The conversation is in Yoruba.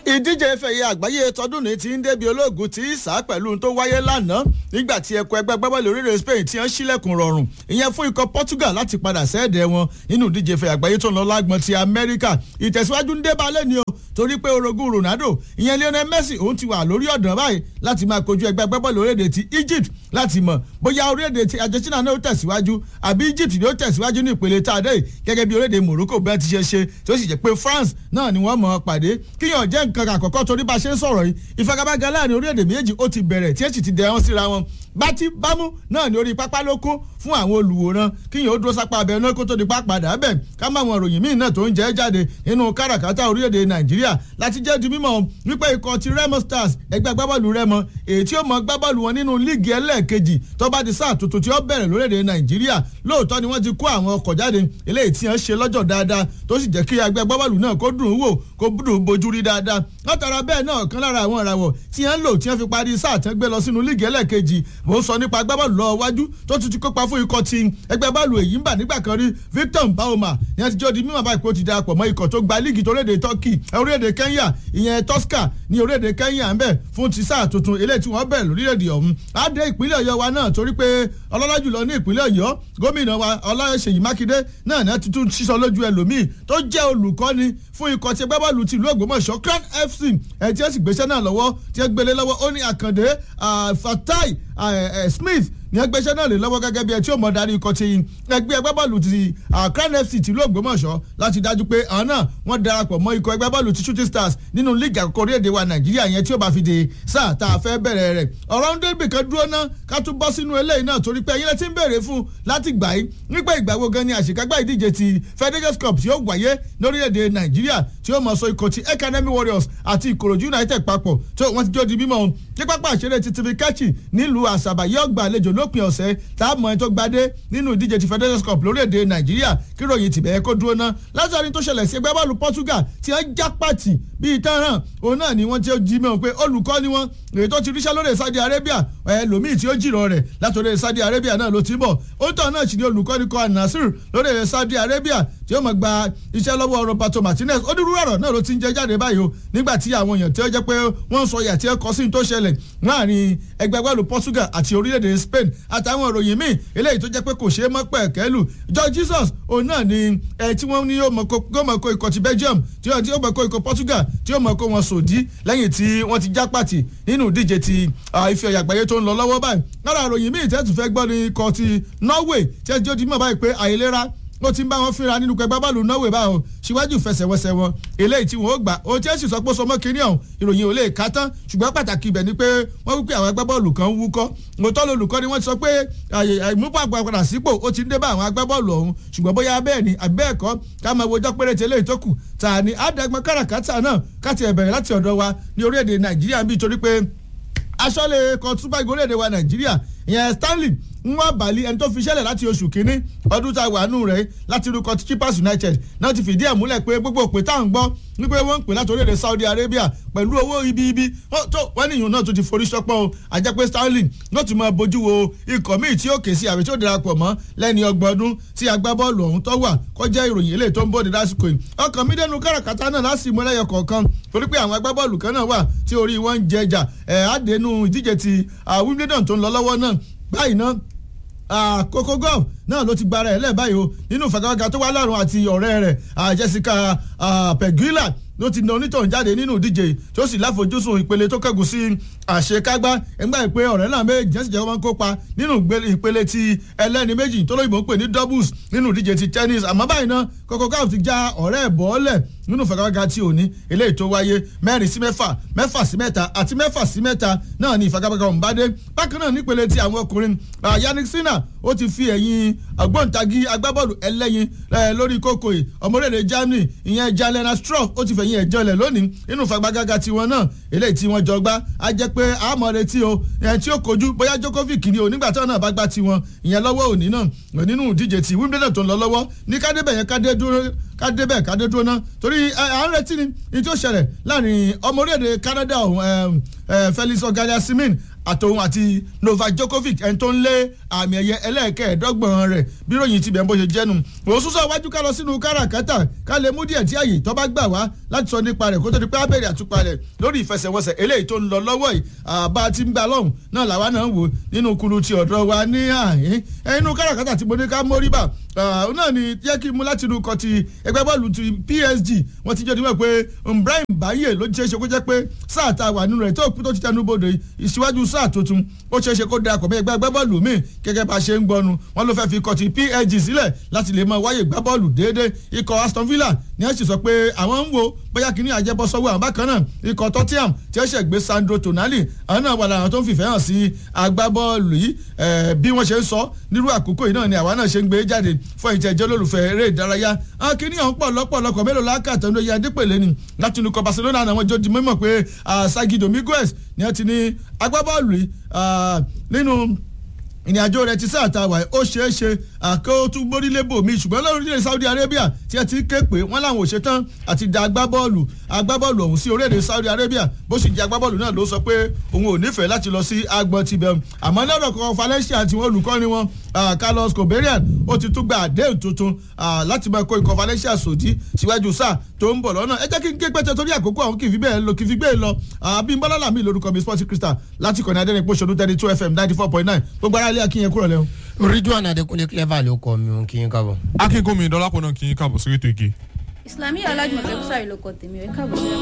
ìdíje ìfẹ̀yẹ àgbáyé tọdún ní ti ń débi olóògùn tí í sá pẹ̀lú tó wáyé lánàá nígbà tí ẹkọ ẹgbẹ́ gbábọ́ọ̀lù orílẹ̀ Spain ti ń ṣílẹ̀kùn rọrùn ìyẹn fún ikọ̀ Portugal láti padà sẹ́ẹ̀dẹ̀ wọn nínú ìdíje ìfẹ̀yẹ àgbáyé tó ń lọ lágbọ̀n ti Amẹ́ríkà ìtẹ̀síwájú ń dé balẹ̀ ni o torí pé orogún Ronaldo ìyẹn Lionel Messi òun ti wà lórí ọ̀dàn báyìí láti máa kojú ẹgbẹ́ gbábọ́ọ̀lù orílẹ̀-èdè ti Egypt láti mọ̀ bóyá orílẹ̀-èdè ti Argentina náà ó tẹ̀síwájú àbí Egypt ni ó tẹ̀síwájú ní ìpele tá a dé gẹ́gẹ́ bí orílẹ̀-èdè Morocco bí wọ́n ti ṣe ṣe tí ó sì jẹ́ pé France náà ni wọ́n mọ̀ ọ́ pàdé kíyàn jẹ́ nǹkan àkọ́kọ́ torí bá a ṣe ń sọ̀rọ̀ yìí ìfagagbága láàrin orílẹ̀-èdè méjì ó ti bẹ̀rẹ̀ tí èsì ti dẹ̀ wọ́n síra wọn bátí bámú náà ní orí pápá ló kún fún àwọn olùwòran kíyàn ó dúró sápá abẹ náà kó tó di pápádà bẹ̀ ká má wọn ròyìn míì náà tó ń jẹ́ jáde nínú káràkátà orílẹ̀-èdè Nàìjíríà láti jẹ́ di mímọ̀ wípé ikọ̀ ti Remo Stars ẹgbẹ́ agbábọ́ọ̀lù Remo èyí tí ó mọ gbábọ́ọ̀lù wọn nínú líìgì ẹlẹ́ẹ̀kejì tó bá di sáà tuntun tí ó bẹ̀rẹ̀ lórílẹ̀-èdè Nàìjíríà lóòótọ́ ni wọ́n ti kó àwọn ọkọ̀ jáde eléyìí tí wọ́n ṣe lọ́jọ́ dáadáa tó sì jẹ́ kí ẹgbẹ́ agbábọ́ọ̀lù náà kó dùn ún wò kó dùn bojú rí dáadáa látara bẹ́ẹ̀ náà kan lára àwọn ìràwọ̀ tí wọ́n ń lò tí wọ́n fi parí sáà tẹ́ gbé lọ sínú líìgì ẹlẹ́ẹ̀kejì mò ń sọ nípa agbábọ́ọ̀lù lọ wájú tó tún ti kópa fún ikọ̀ ti ẹgbẹ́ bọ́ọ̀lù èyí ń bà nígbà kan rí Victor Mbahoma ní wọ́n ti jọ́ di mímọ̀ báyìí pé ó ti darapọ̀ mọ́ ikọ̀ tó gba líìgì tó rédè Turkey orílẹ̀-èdè Kenya ìyẹn Tosca ní orílẹ̀-èdè Kenya ń bẹ̀ fún ti sáà tuntun eléyìí tí wọ́n bẹ̀rẹ̀ lórílẹ̀-èdè ọ̀hún á dé ìpínlẹ̀ Ọ̀yọ́ wa náà torí pé ọlọ́lá jùlọ ní ìpínlẹ̀ Ọ̀yọ́ gómìnà wa Ọláṣèyí Mákindé náà ní tuntun sísọ lójú ẹlòmíì tó jẹ́ olùkọ́ni fún ikọ̀ tí ẹgbẹ́ bọ́ọ̀lù ti ìlú Ògbómọ̀ṣọ́ Crown FC ẹ̀ tí ẹ sì gbéṣẹ́ náà lọ́wọ́ tí ẹ gbélé lọ́wọ́ ó ní Àkàndé Fatai Smith ní ẹgbẹ́sẹ̀ náà lè lọ́wọ́ gẹ́gẹ́ bí ẹ tí ó mọ̀ darí ikọ̀ ti ẹgbẹ́ ẹgbẹ́ bọ́ọ̀lù ti Crown FC tìlú Ògbómọ̀ṣọ́ láti dájú pé àwọn náà wọ́n darapọ̀ mọ́ ikọ̀ ẹgbẹ́ bọ́ọ̀lù ti Shooting Stars nínú líìgì àkọ́kọ́ orílẹ̀-èdè wa Nàìjíríà yẹn tí ó bá fi de sáà tá a fẹ́ bẹ̀rẹ̀ rẹ̀ ọ̀rọ̀ ń débì kan dúró ná ká tún bọ́ sínú eléyìí náà torí pé ẹ̀yin lẹ ti ń béèrè fún láti gbà yín nípa ìgbà wo gan ni àṣekágbá ìdíje ti Federations Cup tí ó wáyé lórílẹ̀-èdè Nàìjíríà tí ó mọ̀ sọ ikọ̀ ti Academy Warriors àti Ìkòròdú United papọ̀ tó wọ́n ti jó di mímọ́ ní pápá àṣẹrẹ ti tv kẹ́chì nílùú àṣàbà yóò gba àlejò lópin ọ̀sẹ̀ tá a mọ ẹni tó gbadé nínú ìdíje ti Federations Cup lórílẹ̀‐èdè Nàìjíríà kí ròyìn tìbẹ̀ kó dúró ná látàrí tó ṣẹlẹ̀ sí ẹgbẹ́ bọ́ọ̀lù Portugal tí wọ́n já pàtì bíi tẹ́ràn òun náà ni wọ́n ti jí mọ́ pé olùkọ́ ni wọ́n èyí tó ti ríṣẹ́ lórí Saudi Arabia ẹlòmíì tí ó jìrọ̀ rẹ̀ látòrí Saudi Arabia náà ló ti bọ̀ ó tọ̀ náà sì ni olùkọ́ ni kọ́ Nasir lórí Saudi Arabia tí ó mọ̀ gba iṣẹ́ lọ́wọ́ Roberto Martinez onírúurú ọ̀rọ̀ náà ló ti ń jẹ jáde báyìí o nígbà tí àwọn èèyàn tí ó jẹ́ pé wọ́n ń sọ ìyà tí ó kọ sí tó ṣẹlẹ̀ láàrin ẹgbẹ́ agbábọ́ọ̀lù Portugal àti orílẹ̀-èdè Spain àtàwọn ìròyìn míì eléyìí tó jẹ́ pé kò ṣeé mọ́ pẹ̀kẹ́lù George Jesus òun náà ni ẹ tí wọ́n ní yóò mọ̀ kó ikọ̀ ti Belgium tí yóò mọ̀ kó ikọ̀ Portugal tí yóò mọ̀ kó wọn sòdí lẹ́yìn tí wọ́n ti já pàtì nínú ìdíje ti ife ọ̀yà àgbáyé tó ń lọ lọ́wọ́ báyìí lára ìròyìn míì tẹ́tù fẹ́ gbọ́ ní ikọ̀ ti Norway tí ẹ jẹ́ mọ̀ báyìí pé àìlera ó ti ń bá wọn fínra nínú pẹgbẹ́ bọ́ọ̀lù Norway báwọn síwájú fẹsẹ̀wọnsẹ̀ wọn eléyìí tí wọn ó gbà ó Chelsea sọ pé sọmọ kínní ọ̀hún ìròyìn ò lè ká tán ṣùgbọ́n pàtàkì ibẹ̀ ni pé wọ́n wípé àwọn agbábọ́ọ̀lù kan wúkọ́ òótọ́ lolùkọ́ ni wọ́n ti sọ pé ìmúpọ̀ àgbàpadà sípò ó ti ń dé bá àwọn agbábọ́ọ̀lù ọ̀hún ṣùgbọ́n bóyá bẹ́ẹ̀ ni àbí bẹ́ẹ̀ kọ́ ká máa wojọ́ péréte eléyìí tó kù tà ní àdàgbọ́n káràkátà náà káti ẹ̀bẹ̀rẹ̀ láti ọ̀dọ̀ wa ní orílẹ̀-èdè Nàìjíríà bíi torí pé aṣọ́lé kan túbọ̀ ìgbórílẹ̀-èdè wa Nàìjíríà ìyẹn Stanley nwa bali ẹni tó fi ṣẹlẹ̀ láti oṣù kínní ọdún tá a wà nù rẹ̀ láti rúkọ Chippers United náà ti fìdí ẹ̀ múlẹ̀ pé gbogbo òpè tá à ń gbọ́ wípé wọ́n ń pè láti orílẹ̀-èdè Saudi Arabia pẹ̀lú owó ibi ibi tó wọ́n níyùn náà tó ti forí ṣọpọ́ o àjẹ́ pé Sterling náà ti máa bójú wo ikọ̀ míì tí ó kè sí àbí tí ó darapọ̀ mọ́ lẹ́ni ọgbọ̀n ọdún tí agbábọ́ọ̀lù ọ̀hún tó wà kọjá ìròyìn eléyìí tó ń bòde lásìkò yìí ọkàn mi dẹnu káràkátà náà láti mú ẹlẹ́yọ kọ̀ọ̀kan torí pé àwọn agbábọ́ọ̀lù kan náà wà tí orí wọn ń jẹjà ẹ̀ àdénú ìdíje ti Wimbledon tó ń lọ lọ́wọ́ náà báyìí náà Coco Gauff náà ló ti gbára ẹ̀ lẹ́ẹ̀ báyìí o nínú ìfagagbága tó wá lọ́rùn àti ọ̀rẹ́ rẹ̀ Jessica Pegula ló ti na onítọ̀hún jáde nínú ìdíje tó sì láfojúsùn ìpele tó kẹ́gùn sí àṣekágbá ẹgbẹ́ ìpè ọ̀rẹ́ náà méjì jẹ́sì jẹ́ wọ́n kópa nínú ìpele ti ẹlẹ́ni méjì tó lóyìnbó ń pè ní doubles nínú ìdíje ti tennis àmọ́ báyìí náà Coco Gauff ti já ọ̀rẹ́ ẹ̀ bọ́ọ̀lẹ̀ nínú ìfagagbága tí ò ní eléyìí tó wáyé mẹ́rin sí mẹ́fà mẹ́fà sí mẹ́ta àti mẹ́fà sí mẹ́ta náà ní ìfagagbága ọ̀hún bá dé bákan náà nípele ti àwọn ọkùnrin Yannick Sinner ó ti fi ẹ̀yìn ògbóǹtagì agbábọ́ọ̀lù ẹlẹ́yin lórí kókó yìí ọmọdéèdè Germany ìyẹn Jalena Stroll ó ti fẹ̀yìn ẹ̀jọ́ lẹ̀ lónìí nínú ìfagagbága tiwọn náà eléyìí tí wọ́n jọ gbá á jẹ́ pé àmọ́ retí o ẹ̀ tí ó kojú bóyá Djokovic ni o nígbà tí wọn náà bá gbá tiwọn ìyẹn lọ́wọ́ òní náà nínú ìdíje ti Wimbledon tó ń lọ lọ́wọ́ ní kádébẹ̀ yẹn kádé dúró kádé bẹ́ẹ̀ kádé dúró ná torí à ń retí ni ní tí ó ṣẹlẹ̀ láàrin ọmọ orílẹ̀-èdè Canada ọ̀hún Felix Ogalia-Simin àtòun àti Novak Djokovic ẹni tó ń lé àmì ẹ̀yẹ ẹlẹ́ẹ̀kẹ́ẹ̀dọ́gbọ̀n rẹ̀ bí ròyìn ti bẹ̀ ń bó ṣe jẹ́nu òun sún sọ iwájú ká lọ sínú káràkátà ká lè mú díẹ̀ tí àyè tó bá gbà wá láti sọ nípa rẹ̀ kó tó di pé abẹ́rẹ́ àtúpalẹ̀ lórí ìfẹsẹ̀wọnsẹ̀ eléyìí tó ń lọ lọ́wọ́ yìí àbá tí ń gbà lọ́hùn náà làwa náà ń wò nínú kulu ti ọ̀dọ́ wa ní àhín inú káràkátà tí mo ní ká mórí bà náà ni yẹ kí n mú láti inú kan ti ẹgbẹ́ bọ́ọ̀lù ti PSG wọ́n ti jẹ́ níwọ̀n pé Ibrahim Baye ló ṣeé ṣe kó jẹ́ pé sáà tá a wà nínú rẹ̀ tó tó ti tẹnu bodò ìṣíwájú sáà tuntun ó ṣeé ṣe kó darapọ̀ mọ́ ẹgbẹ́ bọ́ọ̀lù míì gẹ́gẹ́ bá a ṣe ń gbọ́nu wọ́n ló fẹ́ fi ikọ̀ ti PSG sílẹ̀ láti lè máa wáyé gbá bọ́ọ̀lù déédéé ikọ̀ Aston Villa ni wọ́n sì sọ pé àwọn ń wo bóyá kìíní àjẹbọ sọ́wọ́ àwọn bákan náà ikọ̀ Tottenham tí ó ṣẹ̀ gbé Sandro Tonali àwọn náà wà lára tó ń fìfẹ́ hàn sí agbábọ́ọ̀lù yìí bí wọ́n ṣe ń sọ nírú àkókò yìí náà ni àwa náà ṣe ń gbé jáde fún ìtẹ̀jẹ́ olólùfẹ́ eré ìdárayá àwọn kìíní ọ̀hún pọ̀ lọ́pọ̀lọpọ̀ mélòó lákàtà ní oyè adépèlé ni láti inú ikọ̀ Barcelona àwọn jọ di mímọ̀ pé Sagi Dominguez ni wọ́n ti ní agbábọ́ọ̀lù yìí nínú ìrìnàjò rẹ̀ ti sáà ta wà ó ṣeé ṣe àkótú gbórílébò mi ṣùgbọ́n lórílẹ̀ Saudi Arabia tí ẹ ti ké pé wọ́n làwọn ò ṣetán àti da agbábọ́ọ̀lù agbábọ́ọ̀lù ọ̀hún sí orílẹ̀-èdè Saudi Arabia bó sì jẹ́ agbábọ́ọ̀lù náà ló sọ pé òun ò nífẹ̀ẹ́ láti lọ sí agbọ̀n tibẹ̀ àmọ́ lọ́dọ̀ kan Valencia àti wọn olùkọ́ni wọn Carlos Coberian ó ti tún gba àdéhùn tuntun láti máa kó ikọ̀ Valencia sòdí síwájú sáà tó ń bọ̀ lọ́nà ẹ jẹ́ kí n ké pẹ́tẹ́ torí àkókò àwọn kì í fi bẹ́ẹ̀ lọ kì í fi gbé lọ Abímbọ́lá Làmí lórúkọ mi Sports Crystal láti kọ́ni adẹ́rìn pọ̀ṣọ́nù thirty two FM ninety four point nine gbogbo ara ilé akínyẹn kúrò lẹ́hìn. Ridwan Adekunle clever ló kọ mi òun kì í kábọ̀. akínkùnmi dọ́lápọ̀ náà kì í káàbọ̀ sórí ètò ìgè. Islamiyah alájùmọ̀kẹ́ bùsàrì ló kọ tèmi ẹ̀ káàbọ̀ sí